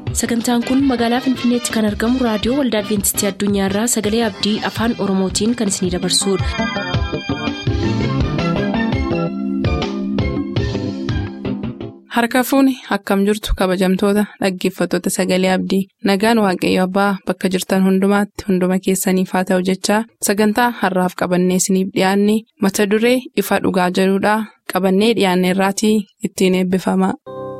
sagantaan kun magaalaa finfinneetti kan argamu raadiyoo waldaa adventistii addunyaarraa sagalee abdii afaan oromootiin kan isinidabarsudha. harka fuuni akkam jirtu kabajamtoota dhaggeeffattoota sagalee abdii nagaan waaqayyo abbaa bakka jirtan hundumaatti hunduma keessaniif haa ta'u jechaa sagantaa harraaf qabannee isiniif dhiyaanne mata duree ifa dhugaa jedhudhaa qabannee dhiyaanne irraatii ittiin eebbifama.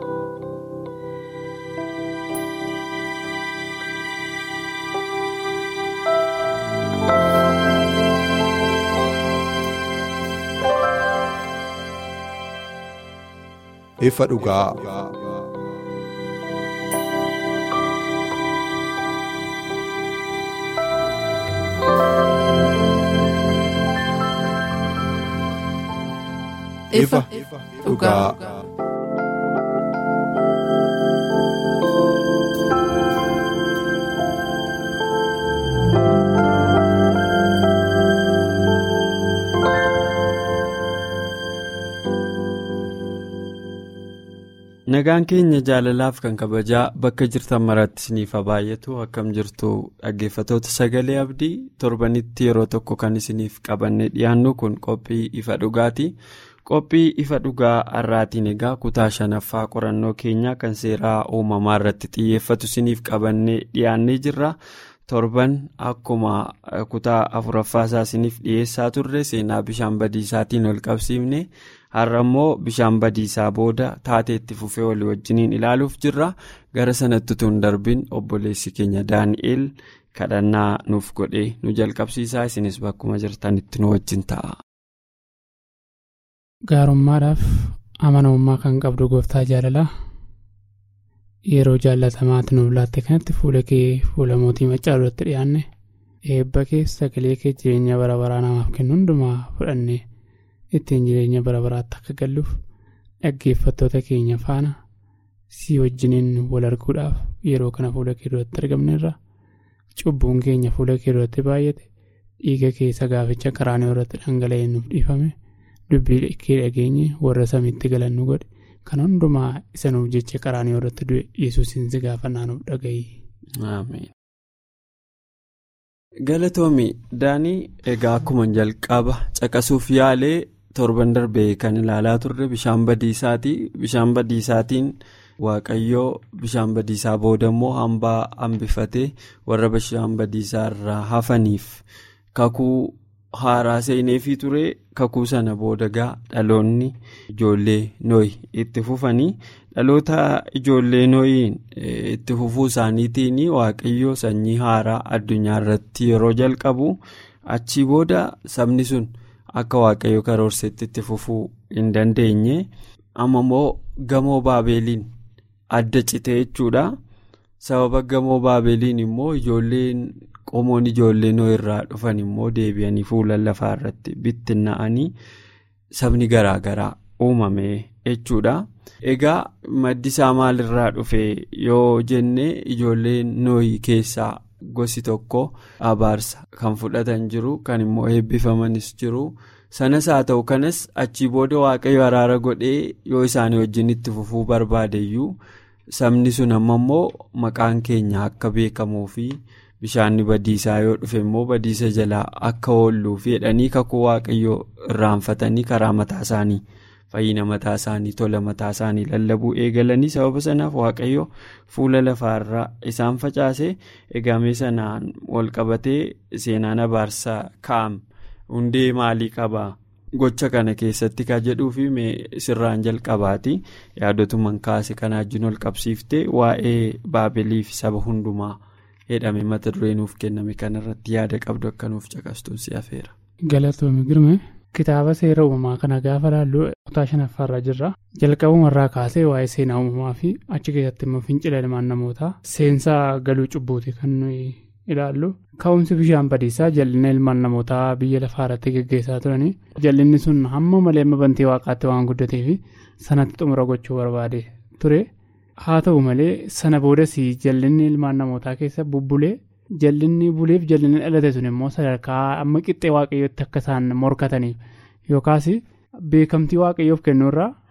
ifa dhugaa. ifa dhugaa. nagaan keenya jaalalaaf kan kabajaa bakka jirtan maratti isiniif haa baay'atu akkam jirtu dhaggeeffatoota sagalee abdii torbanitti yeroo tokko kan isiniif qabanne dhiyaannu kun qophii ifa dhugaati qophii ifa dhugaa har'aatiin egaa kutaa shanaffaa qorannoo keenyaa kan seeraa uumamaa irratti xiyyeeffatu isiniif qabanne dhiyaannee jirra torban akkuma kutaa afuraffaa isaa isiniif dhiyeessaa turre seenaa bishaan badiisaatiin ol qabsiifne. har'a immoo bishaan badiisaa booda taateetti fufee walii wajjiniin ilaaluuf jirra gara sanatti tun darbin obboleessi keenya daani'el kadhannaa nuuf godhee nu jalqabsiisaa isinis bakkuma jirtanitti nu wajjin ta'a. gaarummaadhaaf amanamummaa kan qabdu gooftaa jaalalaa yeroo jaallatamaatti nuuf laatte kanatti fuula kee fuula mootii maccaa duratti dhiyaanne eebba kee sagalee kee jireenya bara baraa namaaf kennu hundumaa fudhanne. ittiin jireenya bara baraatti akka galluuf dhaggeeffattoota keenya faana si wajjiniin wal arguudhaaf yeroo kana fuula kee duratti argamneerra cubbuun keenya fuula kee duratti baay'ate dhiiga keessa gaaficha karaanii irratti dhangala'ee nuuf dhiifame dubbii kee dhageenye warra samiitti galannu godhe kan hundumaa isa nuuf jecha karaanii irratti du'e yesuusin si gaafannaa nuuf dhaga'i. galatoomi daanii egaa akkuma jalqaba caqasuuf yaalee torban darbee kan ilaalaa turre bishaan badiisaati bishaan badiisaatiin waaqayyoo bishaan badiisaa booda immoo hambaa hambifatee warra bishaan badiisaa irraa hafaniif kakuu haaraa seeneefii ture kakuu sana booda gaa dhaloonni ijoollee nooyi itti fufanii. dhaloota ijoollee nooyiin itti fufuu isaaniitiin waaqayyoo sanyii haaraa addunyaa irratti yeroo jalqabu achii booda sabni sun akka waaqayyo karoorsetti itti fufuu hin dandeenye amma immoo gamoo baabeeliin adda cite jechuudha sababa gamoo baabeeliin immoo ijoolleen qomoon ijoollee nooyi irraa dhufan immoo deebi'anii fuula lafaa irratti bittinna'anii sabni garaagaraa uumame jechuudha. egaa maddi isaa maalirraa dhufe yoo jenne ijoolleen nooyi keessaa gosi tokko abaarsa kan fudhatan jiru kan immoo eebbifamanis jiru sanas haa ta'u kanas achii booda waaqayyo araara godhee yoo isaanii wajjin itti fufuu barbaadeyyuu sabni sun amma immoo maqaan keenya akka beekamuu fi bishaanni badiisaa yoo dhufe immoo badiisa jalaa akka oolluu fi jedhanii kakuu waaqayyo irraanfatanii karaa mataa isaanii. fayyina mataa isaanii tola mataa isaanii lallabuu eegalanii sababa sanaaf waaqayyo fuula lafaarraa isaan facaase eegamee sanaan walqabatee seenaan abaarsaa kaa'am hundee maalii qabaa gocha kana keessatti kan jedhuu fi sirraan jalqabaati yaadotuman kaase kanaa wajjin ol qabsiiftee waa'ee baabilii fi saba hundumaa jedhame mata duree nuuf kenname kanarratti yaada qabdu akka nuuf caqastuun si afeera. galatoomii girme. kitaaba seera uumamaa kana gaafa laallu kutaa shanaffaarra jirra jalqabumarraa kaasee waa'ee seenaa uumamaa fi achi keessatti immoo fincila ilmaan namootaa seensaa galuu cubbuuti kan nuyi ilaallu ka'umsi bishaan badiisaa jal'ina ilmaan namootaa biyya lafaa irratti geggeessaa turanii jal'inni sun hamma malee bantii waaqaatti waan guddatee fi sanatti xumura gochuu barbaade ture haa ta'u malee sana boodas jal'inni ilmaan namootaa keessa bubbulee. jallinni buleef jallinni dhalate sun immoo sadarkaa amma qixxee waaqayyootti akka isaan morkataniif yookaas beekamtii waaqayyoof kennuurraa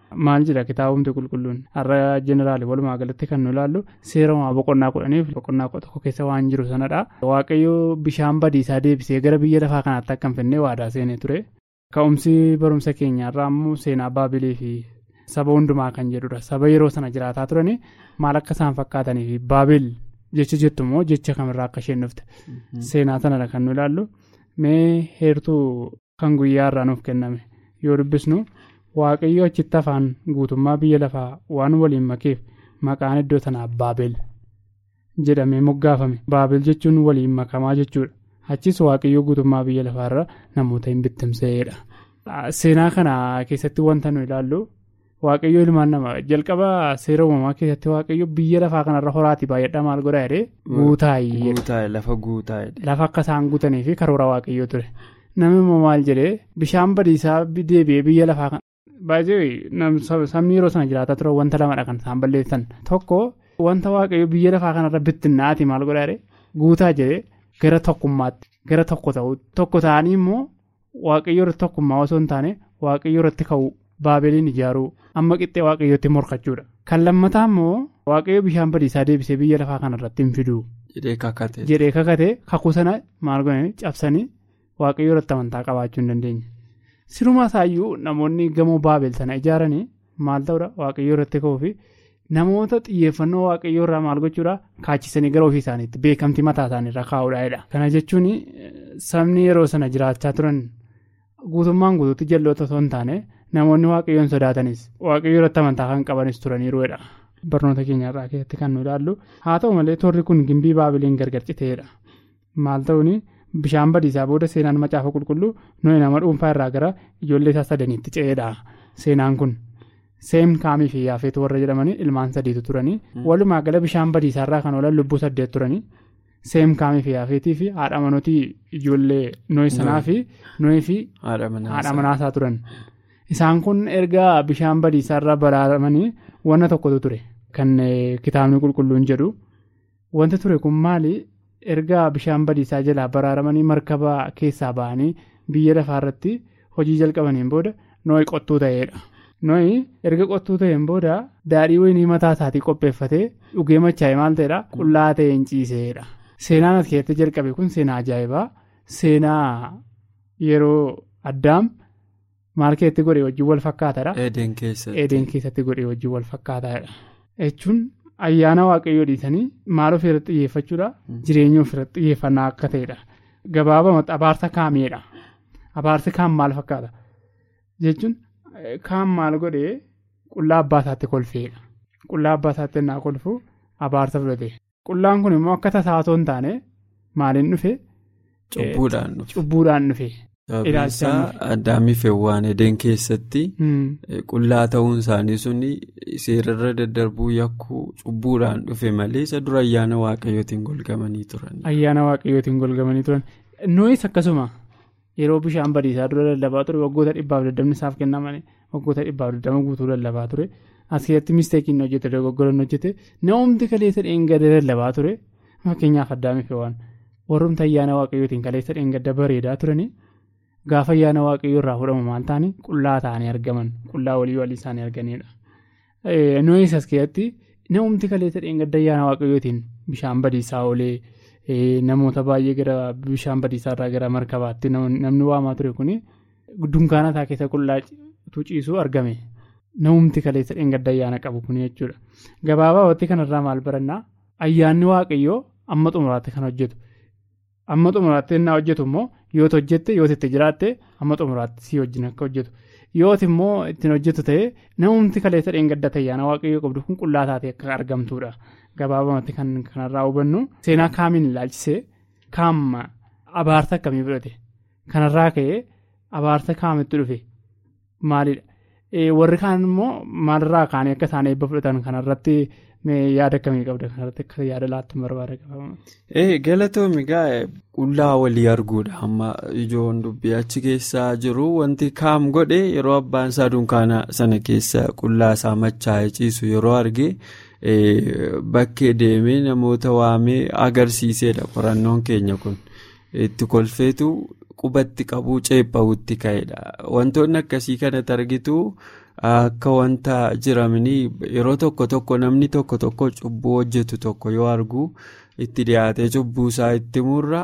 maal jedha kitaabumti qulqulluun har'a jeneraali walumaa galatti kan nu ilaallu seera uumamaa boqonnaa kudhaniif boqonnaa tokko keessa waan jiru sanadha waaqayyo bishaan badiisaa deebisee gara biyya lafaa kanaatti akka hin fidne waadaa seenee ture ka'umsi barumsa keenyaarraa immoo seenaa baabilii fi saba hundumaa kan jedhudha saba yeroo sana jiraataa turanii maal akka isaan fakkaatanii fi baabil jecha jettu immoo jecha kamirraa akka isheen dhufte seenaa sanadha kan nu ilaallu mee heertuu kan guyyaa irraa nuuf kenname yoo dubbisnu waaqayyo achitti afaan guutummaa biyya lafaa waan waliin makeef maqaan iddoo sanaa baabel jedhamee moggaafame baabel jechuun waliin makamaa jechuudha achis waaqayyo guutummaa biyya lafaarra namoota hin bittimseedha. seenaa kana keessatti wanta nu ilaallu waaqayyo ilmaan namaa jalqaba seera uumamaa keessatti waaqayyo biyya lafaa kanarra horaati baay'adha maal godhaa jedhee guutaayee lafa guutaayee. lafa akka isaan guutanii fi karoora waaqayyo ture. namni immoo maal jedhee bishaan badiisaa deebi'ee biyya lafaa kan baay'ee sabni yeroo sana jiraataa ture wanta lamadha kan isaan balleessan tokko wanta waaqayyo biyya lafaa kanarra bittinnaati maal godhaadhe guutaa jedhee gara tokkummaatti gara tokko ta'u tokko ta'anii immoo waaqayyo irratti tokkummaa osoo hin taane waaqayyo irratti ka'u baabeliin ijaaruu amma qixxee waaqayyootti morkachuudha kan lammataa immoo waaqayyo bishaan badiisaa deebisee biyya lafaa kanarratti hin fiduu jedhee kakate kakuu sana maal godhanii cabsanii. waaqayyo irratti amantaa qabaachuu hin dandeenye sirumaa isaayyuu namoonni gamoo baabel sana ijaaranii maal ta'uudha waaqayyo irratti ka'uu fi namoota xiyyeeffannoo waaqayyo irraa maal gochuudha kaachisanii gara ofii isaaniitti beekamtii mataa isaaniirra kaa'uudhaadha. kana jechuun sabni yeroo sana jiraachaa turan guutummaan guutuutti jalloota osoo hin taane namoonni waaqayyoon sodaatanis waaqayyo irratti amantaa kan qabanis turaniiruudha. barnoota keenyarraa keessatti kan nu ilaallu haa ta'u malee toorri kun gimbii baabeliin gargar citeedha maal ta'uuni. bishaan badiisaa booda seenaan macaafa qulqulluu nuyi nama dhuunfaa irraa gara ijoollee isaa sadaniitti ce'eedha seenaan kun seem kaamii fi yaafeetu warra jedhamanii ilmaan sadiitu turanii walumaa gala bishaan badiisaa irraa kan oolan lubbuu saddeet turanii seem kaamii fi yaafeetii fi haadha manootii ijoollee nuyi sanaa fi nuyi fi haadha manaasaa turan isaan kun erga bishaan badiisaa irraa baraaramanii wanna tokkotu ture kan kitaabni qulqulluun jedhu wanti ture kun maali. erga bishaan badiisaa jalaa baraaramanii markaba keessaa ba'anii biyya lafaa irratti hojii jalqabaniin booda nooyi qottuu ta'eedha. nooyi erga qottuu ta'een booda daadhii wayinii mataa isaatii qopheeffatee dhugee machaa'e maal ta'eedha qullaa ta'e hin ciiseedha. seenaan as keessatti jalqabe kun seenaa ajaa'ibaa seenaa yeroo addaam maal keessatti godhee wajjin wal fakkaataadha. eedeen keessatti godhee wajjin wal fakkaataadha. jechuun. ayyaana waaqayyoo dhiisanii maal of irratti xiyyeeffachuudha jireenya of irratti xiyyeeffannaa akka ta'edha gabaabamatti abaarsa kaameedha abaarsi kaam maal fakkaata jechuun kaam maal godhee qullaa abbaa isaatti kolfeedha qullaa abbaa isaatti innaa kolfu abaarsa fudhate qullaan kun immoo akka tasaa osoo hin taane maaliin dhufe cubbuudhaan dhufe. Ilaalcha addaamii feewwaan edeen keessatti qullaa ta'uun isaanii suni seerarra daddarbuu yakkuu cubbuudhaan dhufe malee isa dura ayyaana waaqayyootiin golgamanii turan. Ayyaana waaqayyootiin golgamanii turan nooyis akkasuma yeroo bishaan badiisaa dura lallabaa ture waggoota dhibbaaf daddabni isaaf kennamanii waggoota dhibbaaf daddama guutuu lallabaa ture as keessatti misteekiin hojjete dogoggoran hojjete namoonni kaleessa dheengadda lallabaa ture fakkeenyaaf addaamii feewwaan warroota ayyaana waaqayyootiin kaleessa dheengadda bareedaa turanii. gaafa ayyaana waaqayyoo irraa fudhamu maal ta'anii qullaa ta'anii argaman qullaa walii walii isaanii arganidha. Nooyis as keessatti namumti kaleessa dheengadda ayyaana waaqayyootiin bishaan badiisaa oolee namoota baay'ee gara bishaan badiisaa irraa gara markabaatti namni waamaa ture kuni dunkaana isaa keessa qullaa ciisuu argame. Namumti kaleessa dheengadda ayyaana qabu kuni jechuudha. Gabaabaa kanarraa maal barannaa ayyaanni waaqayyoo amma xumuraatti kan hojjetu. amma xumuraatti innaa hojjetu immoo yooti hojjette yooti itti jiraatte amma xumuraatti si wajjin akka hojjetu yooti immoo ittiin hojjetu ta'ee namumti kaleessa dheengadda ayyaana waaqayyoo qabdu kun qullaa taatee akka argamtuudha gabaabamatti kan kanarraa hubannu seenaa kaamiin ilaalchisee kaam abaarsa akkamii fudhate kanarraa ka'ee abaarsa kaamitti dhufe maalidha warri kaan immoo maalirraa kaanii akka isaan eebba fudhatan kanarratti. yaada akkamii qabda kanarratti akka yaada laattu barbaada qabamu. Galatoomi gaa qullaa walii arguudha amma ijoon dubbii achi keessaa jiru wanti kaam godhe yeroo abbaan isaa dunkaana sana keessa qullaa isaa machaa'ee ciisu yeroo arge bakkee deemee namoota waamee agarsiisedha qorannoon keenya kun itti kolfeetu qubatti qabuu ceephaa'utti ka'edha wantoonni akkasii kanatti argitu akka wanta jiraminii yeroo tokko tokko namni tokko tokko cubbuu hojjetu tokko yoo argu itti dhiyaatee cubbuu isaa itti murra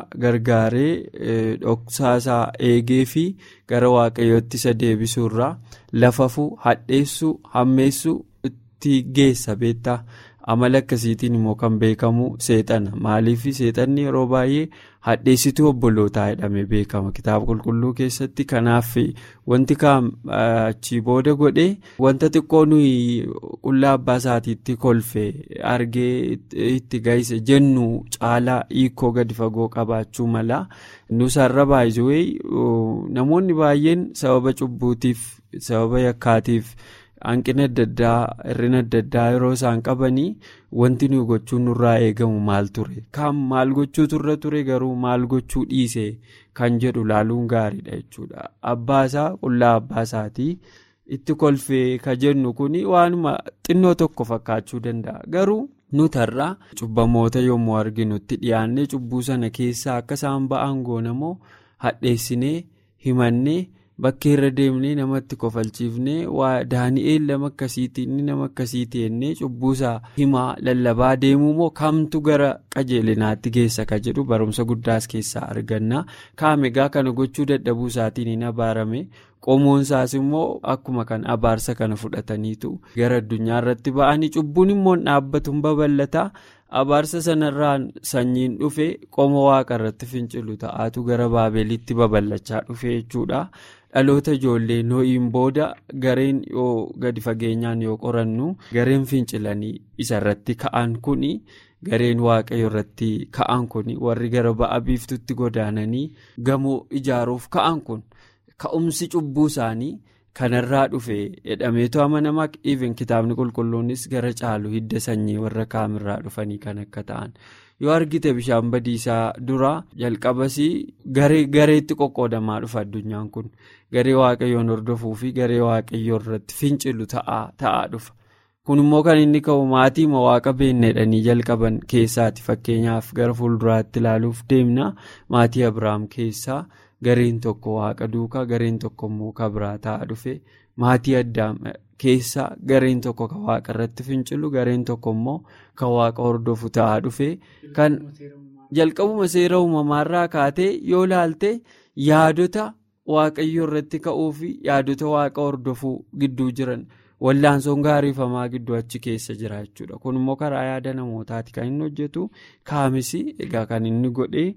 gargaaree dhoksaasaa eegee fi gara waaqayyootti isa deebisuurraa lafafuu hadheessuu hammeessuu itti geessa beektaa. amala akkasiitiin immoo kan beekamu seexana maaliif seexanni yeroo baay'ee hadheessituu obbolootaa jedhamee beekama kitaaba qulqulluu keessatti kanaaf wanti kaan achii booda godhee wanta xiqqoo nuyi qullaa abbaa isaatiitti kolfe argee itti gaise jennu caalaa hiikoo gadi fagoo qabaachuu mala nusarra baay'ee namoonni baay'een sababa cubbuutiif sababa yakkaatiif. hanqina adda addaa hir'ina adda addaa yeroo isaan qabanii wanti nuyi gochuun nurraa eegamu maal ture kan maal gochuu turre ture garuu maal gochuu dhiise kan jedhu laaluun gaariidha jechuudha abbaasaa qullaa abbaasaatii itti kolfee ka jennu kun waanuma xinnoo tokko fakkaachuu danda'a garuu nutarraa cubbamoota yommuu arginutti dhiyaannee cubbuu sana keessaa akka isaan ba'an goonamoo hadheessinee himannee. Bakkee irra deemnee namatti kofalchiifnee waa daani'eel nama akkasiitii inni nama akkasiitii jennee cubbuusaa himaa lallabaa deemuu moo kamtu gara qajeelinaatti geessa ka jedhu barumsa guddaas keessaa arganna kaamegaa kana gochuu dadhabuu isaatiin hin abaarame qomoonsaas immoo akkuma kan abaarsa kana fudhataniitu gara addunyaa irratti ba'anii cubbuun immoo dhaabbatu babal'ata. abaarsa sanarraan sanyiin dhufe qomoo waaqa irratti fincilu ta'aatu gara baabeelitti babal'achaa dhufe jechuudha dhaloota ijoollee noo'iin booda gareen yoo gadi fageenyaan yoo qorannu gareen fincilanii isarratti ka'an kuni gareen waaqayyo irratti ka'an kuni warri gara ba'a biiftutti godaananii gamoo ijaaruuf ka'an kun ka'umsi cubbuu isaanii. kanarraa dhufe jedhameetu amanamaa even kitaabni qulqulluunis gara caalu hidda sanyii warra kaamirraa dhufanii kan akka ta'an yoo argite bishaan badiisaa dura jalqabasii gareetti qoqqoodamaa dhufa addunyaan kun garee waaqayyoon hordofuu fi garee waaqayyoo irratti fincilu ta'aa dhufa kun immoo kan inni ka'u maatii waaqa beekneedhanii jalqaban keessaati fakkeenyaaf gara fuulduraatti ilaaluuf deemna maatii abrahaam keessaa. gareen tokko waaqa duukaa gareen tokko immoo kan biraa ta'aa dhufe maatii addaam keessa gareen tokko kan waaqa irratti fincilu gareen tokko immoo kan waaqa hordofu ta'aa dhufe kan jalqabuma seera uumamaarraa kaatee yoo laalte yaadota waaqayyoo irratti ka'uu fi yaadota waaqa hordofuu gidduu jiran wallaansoon gaariifamaa gidduu achi keessa jira jechuudha kun immoo karaa yaada namootaati kan inni hojjetu kaamisi egaa kan inni godhee.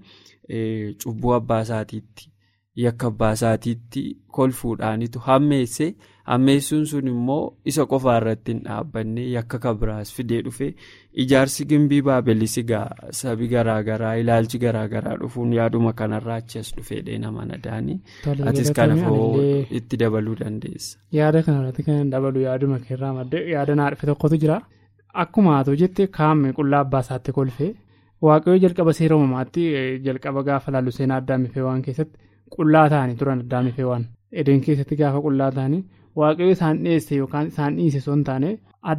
cubbuu abbaa isaatiitti yakka abbaa isaatiitti kolfuudhaanitu hammeesse hammeessuun sun immoo isa qofaa irratti hin dhaabbanne yakka kabiraas fidee dhufe ijaarsi gimbii baabelis egaa sabi garaagaraa ilaalchi garaagaraa dhufuun yaaduma kanarraa achi as dhufeedhee nama nadaanii atis kana itti dabaluu dandeessa. yaada kanarratti kan dabalu yaaduma keerraa maddee yaada naa dhufe tokkotu jira akkuma haa jette kaa'ame qullaa abbaa isaatti kolfee. waaqayyoo jalqaba seera uumamaatti jalqaba gaafa laallu seenaa addaamifee waan keessatti qullaa ta'anii turan addaamifee waan edeen keessatti gaafa qullaa ta'anii waaqayyoo isaan dhiyeesse yookaan isaan dhiise osoo hin taane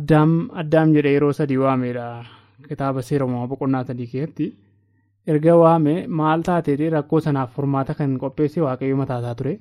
addaam jedhee yeroo sadii waameedha kitaaba seera uumamaa boqonnaa sadii keessatti erga waame maal taateedha rakkoo sanaaf furmaata kan qopheesse waaqayyoo mataasaa ture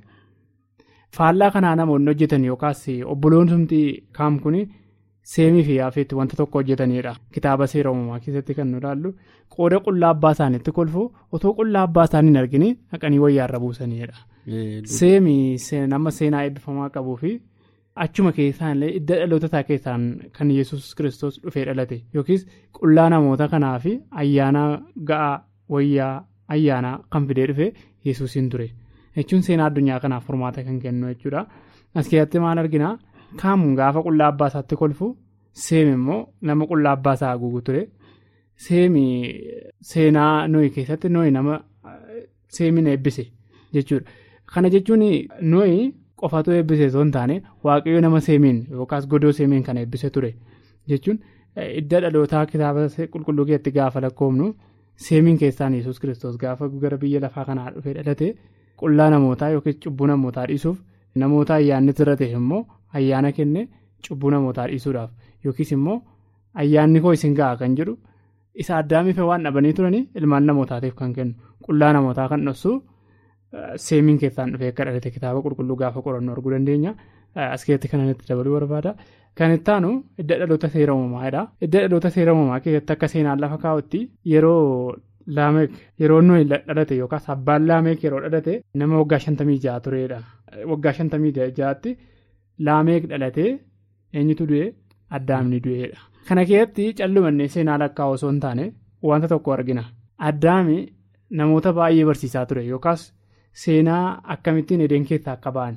faallaa kanaa namoonni hojjetan yookaas obboloonsumti kaam kuni. seemii fi yaafeetti wanta tokko hojjetanidha kitaaba seera uumamaa keessatti kan nu ilaallu qooda qullaa abbaa isaaniitti kolfu otoo qullaa abbaa isaanii hin argine haqanii wayyaarra buusanidha. seemii nama seenaa eebbifamaa qabuu fi achuma keessaallee idda dhalootataa keessaan kan yesus kiristoos dhufee dhalate yookiis qullaa namoota kanaa fi ayyaana ga'aa wayyaa ayyaanaa kan fidee dhufe yesuusiin ture jechuun seenaa addunyaa kanaaf furmaata kan kennu jechuudha as keessatti maal argina. kaamuun gaafa qullaa abbaa isaatti kolfu seemi immoo nama qullaa abbaa isaa haguugu ture seemi seenaa nooyi keessatti nooyi nama seemiin eebbise jechuudha kana jechuun nooyi qofatu eebbise osoo hin taane waaqayyo nama seemiin yookaas godoo seemiin kan eebbise ture jechuun idda dhalootaa kitaaba qulqulluu keessatti gaafa lakkoofnu seemiin keessaan yesus kiristoos gaafa gara biyya lafaa kanaa dhufee dhalate qullaa namootaa yookiin cubbuu namootaa dhiisuuf namoota ayyaanni irra ta'e immoo. ayyaana kenne cubbuu namootaa dhiisuudhaaf yookiis immoo ayyaanni koo isin ga'a kan jedhu isa addaamiif waan dhabanii turanii ilmaan namootaatiif kan kennu qullaa namootaa kan dhossu seemiin keessaan dhufee akka dhalate kitaaba qulqulluu gaafa qorannu arguu dandeenya as keessatti kan itti dabaluu barbaada. Kan itti aanu idda dhaloota seera uumamaadha. Idda dhaloota seera uumamaa keessatti akka seenaan lafa kaa'utti yeroo laameek yeroo nuyi dhalate yookaas abbaan laameek yeroo dhalate nama waggaa shantamii ja'a turedha. Waggaa shantamii ja'atti laameek dhalatee eenyutu du'e addaamni du'eedha. Kana keessatti callumannee seenaa lakkaa'u osoo hin taane wanta tokko argina. Addaami namoota baay'ee barsiisaa ture yookaas seenaa akkamittiin edeen keessaa akka ba'an.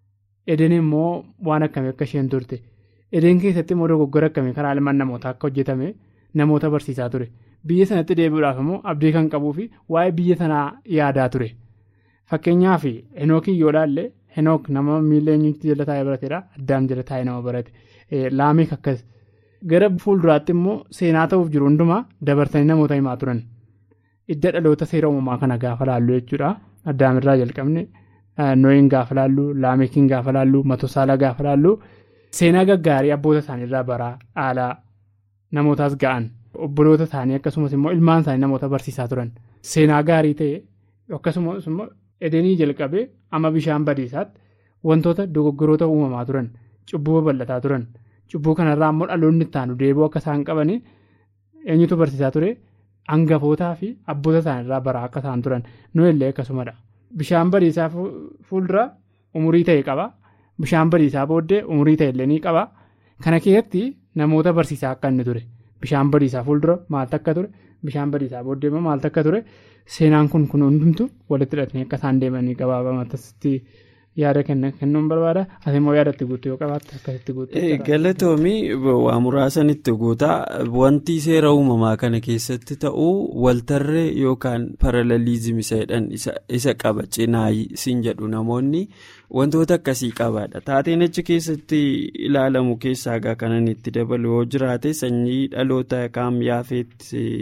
Edeen immoo waan akkamii akka isheen turte. Edeen keessatti immoo dogoggora akkamii karaa ilmaan namootaa akka hojjetame namoota barsiisaa ture. Biyya sanatti deebi'uudhaaf immoo abdii kan qabuu fi waa'ee biyya sanaa yaadaa ture. Fakkeenyaaf Henookii yoo ilaalle Henook nama miila eenyuutti jala taa'ee barateedha. Addaam jala taa'ee nama barate. Laameek akkas. Gara fuulduraatti immoo seenaa ta'uuf jiru hundumaa dabarsanii namoota himaa turan. Idda dhaloota seera uumamaa kana gaafa laallu jechuudha. Addaamirraa jalqabne Nooyin gaafa laallu, Laamekiin gaafa laallu, Matosaala gaafa laallu. Seenaa gaggaarii abboota isaaniirraa baraa dhaalaa namootaas ga'an obboloota isaanii akkasumas immoo ilmaan isaanii namoota barsiisaa turan seenaa gaarii ta'e akkasumas immoo edenii jalqabee amma bishaan badiisaatti wantoota dogoggoroota uumamaa turan cubbuu babal'ataa turan cubbuu kanarraa immoo dhaloonni itti aanu deebi'uu akka isaan qabanii eenyutu barsiisaa ture hangafootaa fi abboota isaaniirraa baraa akka isaan turan nuyi akkasumadha bishaan badiisaa fuuldura umurii ta'e qaba. Bishaan badiisaa booddee umurii ta'ellee ni qaba. Kana keessatti namoota barsiisaa akka inni ture. Bishaan badiisaa fuuldura maaltu akka ture? Bishaan badiisaa booddee immoo maaltu akka ture? Seenaan kun kun hundumtu walitti hidhatanii akka isaan deemanii gabaabamatti yaada kennuun barbaada. Ati immoo yaada itti guutuu yoo qabaatte akkasitti guutuu. Galatoomii waa muraasan itti guutaa wanti seera uumamaa kana keessatti ta'u waltarree yookaan paralaliizimii jedhan isa qaba cinaayi siin jedhu namoonni. Wantoota akkasii qabaadha. Taateen achi keessatti ilaalamu keessaa gaa kanan itti dabalu yoo jiraate sanyii dhaloota kaam yaafeet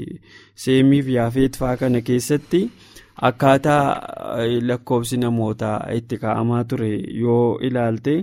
seemiif yaafeet fa'aa kana keessatti akkaataa lakkoofsi namootaa itti kaa'amaa ture yoo ilaalte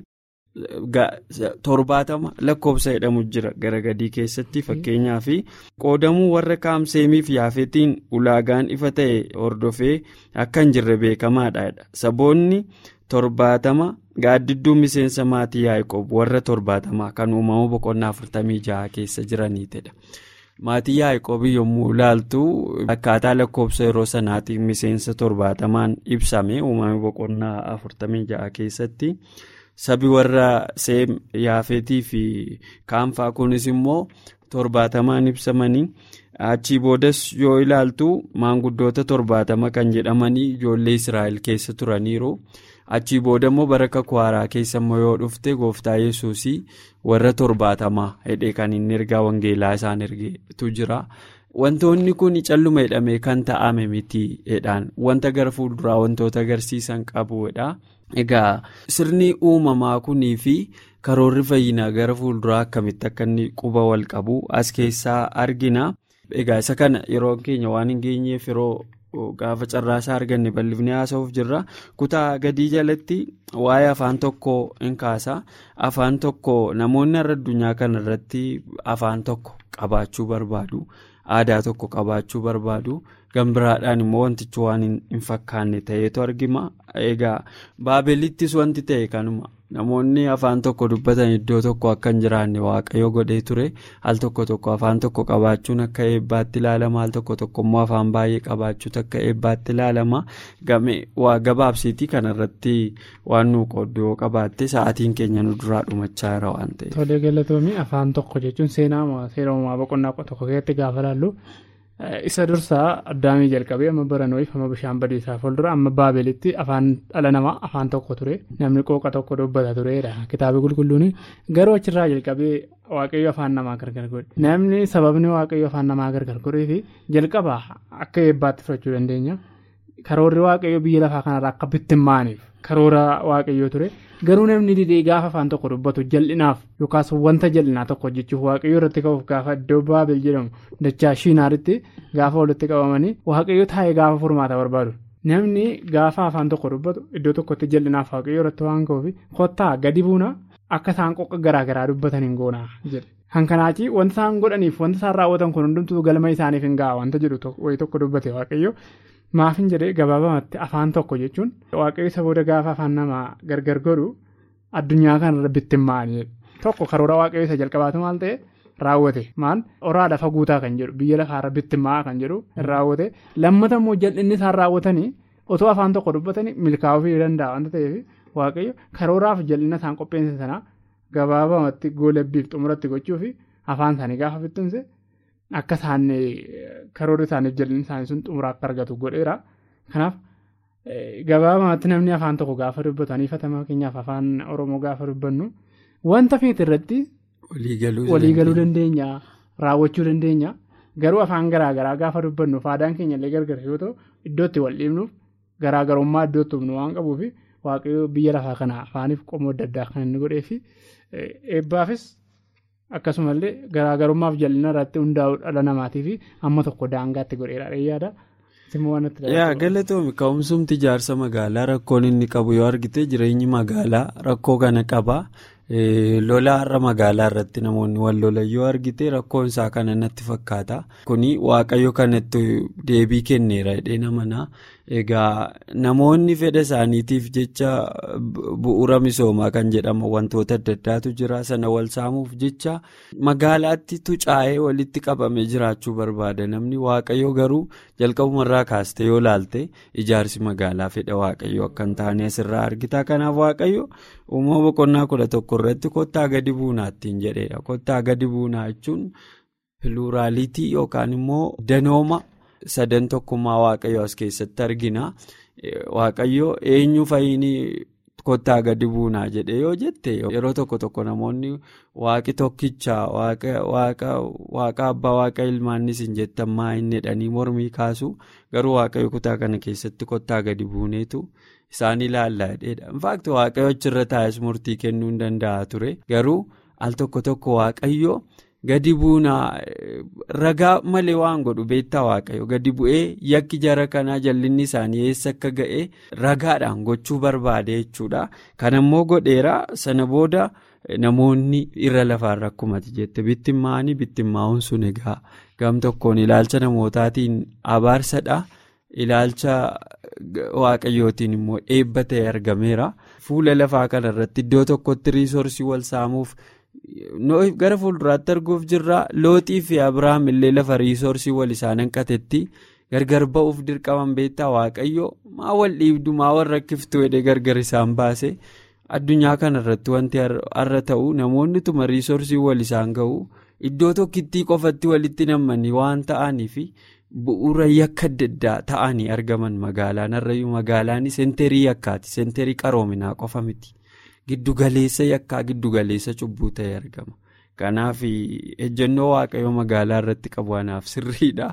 torbaatama lakkoofsa jedhamu jira gara gadii keessatti fakkeenyaaf qoodamuu warra kaam seemiif yaafeetiin ulaagaan ifa ta'e hordofee akka hin jirre beekamaadha. Saboonni. torbaatama gaaddidduu miseensa maatii yaa'ikob warra torbaatamaa kan uumama boqonnaa afurtamii jaha keessa jiraniitidha. Maatii yaa'ikob yommuu ilaaltu akkaataa lakkoofsa yeroo sanaatiin miseensa torbaatamaan ibsame uumama boqonnaa afurtamii jaha keessatti sabi warra seem yaafetii fi kaanfaa kunis immoo torbaatamaan ibsamanii. achii boodas yoo ilaaltu maanguddoota torbaatama kan jedhamanii ijoollee israa'el keessa turaniiru achii booda immoo bara kakwaaraa keessa immoo yoo dhufte gooftaa yesuusii warra torbaatamaa hidhee kan inni ergaa wangeelaa isaan ergeetu jira wantoonni kun calluma jedhamee kan ta'ame miti jedhaan wanta gara fuulduraa wantoota agarsiisan qabuudha egaa sirni uumamaa kunii fi karoorri fayyinaa gara fuulduraa akkamitti akka inni quba wal qabu as keessaa argina. Egaa isa kana yeroo keenya waan hin geenyeef yeroo gaafa carraasaa arganne bal'ifnee haasa'uuf jirra. Kutaa gadii jalatti waa'ee afaan tokko hin kaasa. Afaan tokko namoonni har'a addunyaa kana irratti afaan tokko qabaachuu barbaadu. Aadaa tokko qabaachuu barbaadu. Gambiraadhaan immoo wantichi waan hin fakkaanne ta'eetu argama. Egaa baabelittis wanti ta'e kanuma. Namoonni afaan tokko dubbatan iddoo tokko akka hin jiraanne waaqayyo godhee ture al tokko tokko afaan tokko qabaachuun akka eebbaatti ilaalama al tokko tokko immoo afaan baay'ee qabaachuutu akka eebbaatti ilaalama game waa gabaabsiitii kanarratti waan nu qooddu yoo qabaatte sa'aatiin keenya nu duraa dhumachaa jira waan ta'eef. Tolee galatoomii afaan tokko jechuun seenaa seera uumamaa boqonnaa tokko keessatti gaafa laallu. Isa dursaa addaamii jalqabee amma baranoof amma bishaan badiisaa fuuldura amma baabelitti afaan dhala namaa afaan tokko ture namni qooqa tokko dubbata turedha kitaaba qulqulluun garuu achirraa jalqabee waaqayyo afaan namaa gargar godhe namni sababni waaqayyo afaan namaa gargar godhee fi jalqaba akka eebbaatti fudhachuu dandeenya karoorri waaqayyo biyya lafaa kanarraa akka bittimmaaniif karoora waaqayyo ture garuu namni didee gaafa afaan tokko dubbatu jal'inaaf yookaas wanta jal'inaa tokko hojjechuuf waaqayyo irratti ka'uuf gaafa iddoo baabel jedhamu dachaa shiinaaritti gaafa walitti qabamanii waaqayyo taa'ee gaafa furmaata barbaadu namni gaafa afaan tokko dubbatu iddoo tokkotti jal'inaaf waaqayyo irratti waan ka'uuf kottaa gadi buuna akka isaan qoqa garaagaraa dubbatan hin goonaa jedhe. Kan kanaachi wanta isaan godhaniif wanta isaan raawwatan kun hundumtuu galma isaaniif hin ga'a wanta jedhu wayii tokko dubbate waaqayyo. Maafin jedhee gabaabamatti afaan tokko jechuun waaqayyo isa booda gaafa afaan namaa gargar godhu addunyaa kanarra bittimmaa'anii tokko karoora waaqayyoo isa jalqabaatu maal ta'e raawwate maal oraa lafa guutaa kan jedhu biyya lafaarra bittimmaa'aa kan jedhu raawwate lammata immoo jal'inni isaan raawwatanii otoo afaan tokko dubbatanii milkaa'uu fi danda'a wanta ta'eef waaqayyo karooraaf jal'ina isaan qopheessan sanaa gabaabamatti goolabbiif xumuratti gochuufi afaan isaanii gaafa bittinse akka isaan karoora isaaniif jal'inni isaanii sun xumura akka argatu godheera kanaaf. Gabaabumatti namni afaan tokko gaafa dubbatan ifatama fakkeenyaaf afaan oromoo gaafa dubbannu wanta feete irratti waliigaluu dandeenya raawwachuu dandeenya garuu afaan garaagaraa gaafa dubbannu faadaan keenya illee gargar yoo ta'u iddootti wal dhiibnuuf garaagarummaa iddootti hubnu waan qabuuf waaqayyoo biyya lafaa kana afaaniif qomoo adda addaa kan inni godhee fi eebbaafis akkasumallee garaagarummaaf jal'ina irratti hundaa'u dhala namaatii fi amma tokko daangaatti godheera yaada. yaa galatoomi ka'umsumti ijaarsa magaalaa rakkoon inni qabu yoo argite jireenyi magaalaa rakkoo kana qaba lola har'a magaalaa irratti namoonni wal lolan yoo argite rakkoon isaa kana natti fakkaata kuni waaqayyo kanatti deebii kenneera hidhee namanaa egaa namoonni fedha isaaniitiif jecha bu'uura misoomaa kan jedhamu wantoota adda addaatu jira sana wal saamuuf jecha magaalaatti tucaa'ee walitti qabamee jiraachuu barbaada namni waaqayyo garuu jalqabumarraa kaaste yoo laalte ijaarsi magaalaa fedha waaqayyo akka hin taane asirraa argita kanaaf waaqayyo uumama boqonnaa kudha tokko irratti kottaa gadi buunaattiin jedheedha kottaa gadi buunaa jechuun piluuraalitii yookaan immoo danooma. sadan tokkummaa waaqayyo as keessatti argina waaqayyo eenyu fayyinii kottaa gadi buunaa jedhe yoo jette yeroo tokko tokko namoonni waaqi tokkicha waaqa abbaa waaqa ilmaannis hin jettan maa inni jedhanii mormii kaasu garuu waaqayyo kutaa kana keessatti kottaa gadi buuneetu isaan ilaallaa jedheedha infaakti waaqayyo achirra taa'es murtii kennuu hin danda'a ture garuu al tokko tokko waaqayyo. gadi buunaa ragaa malee waan godhu beektaa waaqayyo gadi bu'ee yakki jara kanaa jallinni isaanii eessa akka ga'e ragaadhaan gochuu barbaade jechuudha kanammoo godheera sana booda namoonni irra lafaarra akkumati jette bittimmaanii bittimmaa'uun sun egaa gam tokkoon ilaalcha namootaatiin abaarsadha ilaalcha waaqayyootiin immoo eebba ta'e argameera fuula lafaa kanarratti iddoo tokkotti riisoorsii wal saamuuf. gara fuulduraatti arguuf jirra looxii fi abiraam illee lafa riisoorsii wal isaan hanqatetti gargar ba'uuf dirqaman beektaa waaqayyo maa wal dhiibdu maa wal rakkiftu jedhee gargar isaan baase addunyaa kanarratti wanti har'a ta'u namoonni tuma riisoorsii wal isaan ga'u iddoo tokkittii qofatti walitti nammanii waan ta'aniif bu'uura yakka adda addaa ta'anii argaman magaalaan har'ayyuu magaalaan seenterii yakkaati seenterii qaroominaa qofa miti. Giddugaleessa yakkaa giddugaleessa cubbuu ta'e argama. Kanaaf ejjennoo waaqayyoo magaalaa irratti qabu anaaf sirriidha.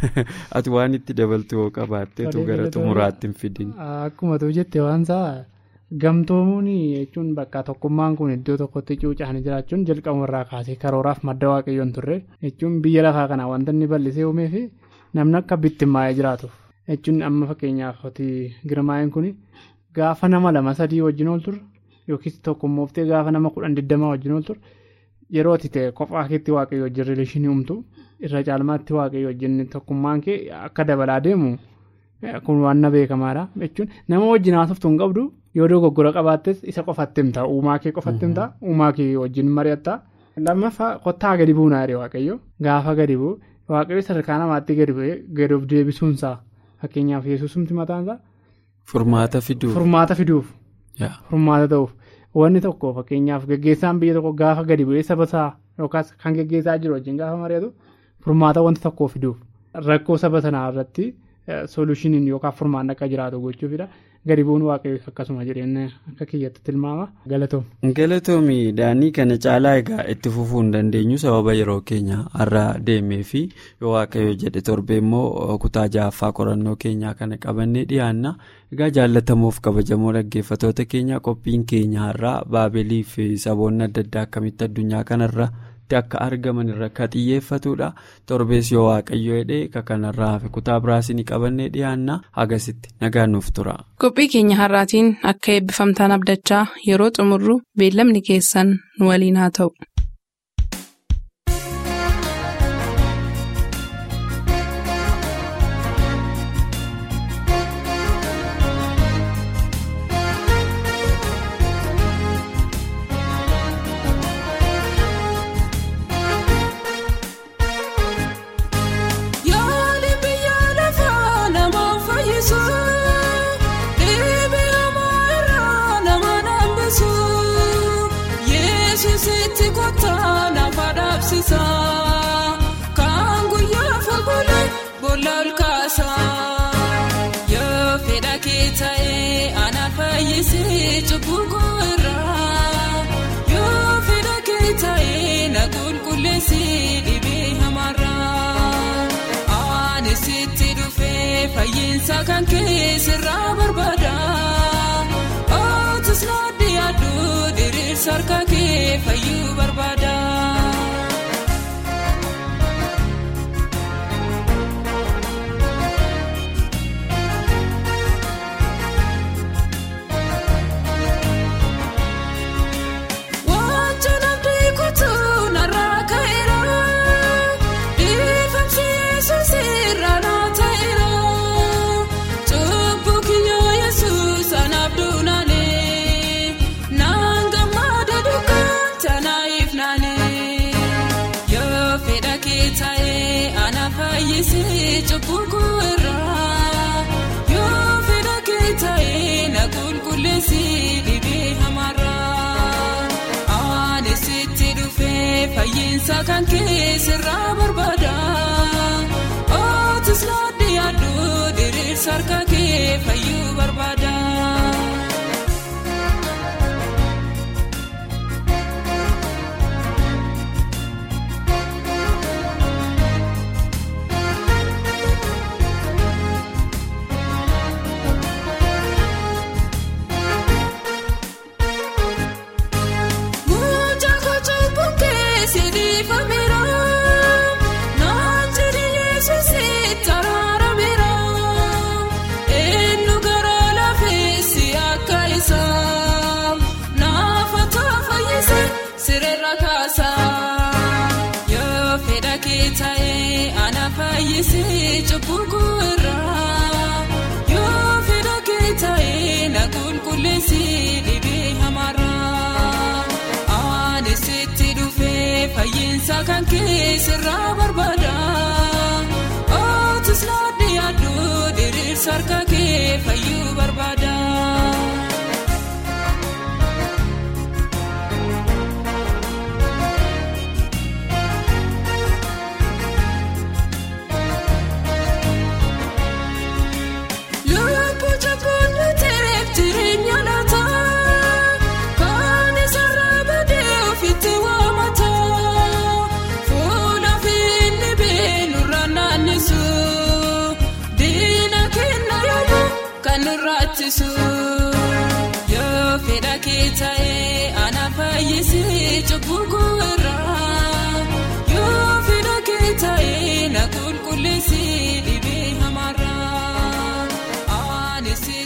Ati waan itti dabaltu yoo qabaatteetu gara xumuraatti hin fidin. Akkuma tu jette waan isaa gamtoomuun jechuun bakka tokkummaan kun iddoo tokkotti cuucaan jiraachuun jalqabumarraa kaasee karooraaf madda waaqayyoon turre jechuun biyya lafaa kanaa wanta inni bal'isee uumee fi namni akka bittimmaa'ee jiraatuuf jechuun amma fakkeenyaaf girmaa'een kun gaafa nama lama sadii wajjin ol turre. Yookiis tokkummooftee gaafa nama kudhan digdamaa wajjin ol turre yeroo ati ta'e kophaa keetti waaqayyo wajjin rileeshinii uumtu irra caalmaatti waaqayyo wajjin tokkummaan kee akka dabalaa deemu kun waan na beekamaadha jechuun nama wajjin haasoftu hin qabdu yoo dogoggora qabaattes isa qofatti himta uumaa kee qofatti himta uumaa kee wajjin mari'atta lammaffaa kottaa gadi buunaa jedhe waaqayyo gaafa gadi bu'u waaqayyo sadarkaa namaatti gadi bu'ee gadi of deebisuunsaa fakkeenyaaf yesuusumti mataansaa. Furmaata fiduuf. Furmaata fiduuf. Furmaata ta'uuf wanni tokko fakkeenyaaf gaggeessaan biyya tokko gaafa gadi bu'ee saba isaa yookaas kan gaggeessaa jiru wajjin gaafa mari'atu furmaata wanta tokkoo fiduuf rakkoo saba sanaa irratti solushiniin yookaan furmaanni akka jiraatu gochuufidha. Gadi bu'uun waaqayyo akkasuma jireenya akka kiyyatti tilmaama galatoom. Galatoomi daanii kana caalaa egaa itti fufuu hin dandeenyu sababa yeroo keenya har'a deemee fi yoo waaqayyo jedhe torbee immoo kutaa ja'affaa qorannoo keenyaa kana qabannee dhiyaanna. Egaa jaallatamuuf kabajamoo dhaggeeffatoota keenya qophiin keenya har'aa baabilii fi saboonni adda addaa akkamitti addunyaa kanarra akka argaman irra kan xiyyeeffatudha. Torbees yoo waaqayyo jedhee ka kanarraa hafe kutaa biraas ni qabannee dhiyaanna hagasitti nagaan nuuf tura. Qophii keenya har'aatiin akka eebbifamtaan abdachaa yeroo xumurru beellamni keessan nu waliin haa ta'u. fuula ol kaasa yoo fedha kee ta'ee ana fayyisee cubbuu irraa yoo fedha kee ta'ee na qulqulleessee dhibee hamaarraa ani sitti dhufee fayyinsa kan keessirraa barbaada ootus naaddi yaaduu diriirsa harka kee fayyuu barbaada. Cubbuu irraa yoo fedha kee ta'ee na qulqulleessee dhibee hamaarraa ani sitti dhufee fayyinsa kan keessirraa barbaada ootus naaddi yaaduu diriirsa harka kee fayyuu barbaada. Cubbuu irraa yoo fedha kee ta'ee na qulqulleessee dhibee hamaarraa ani sitti dhufee fayyinsa kan keessirraa barbaada ootus naaddi yaaduu diriirsa harka kee fayyuu barbaada. yoo fedha kee ta'ee ana fayyisee cubbuu irraa yoo fedha kee ta'ee na qulqulleessee dhibee hamaarraa ani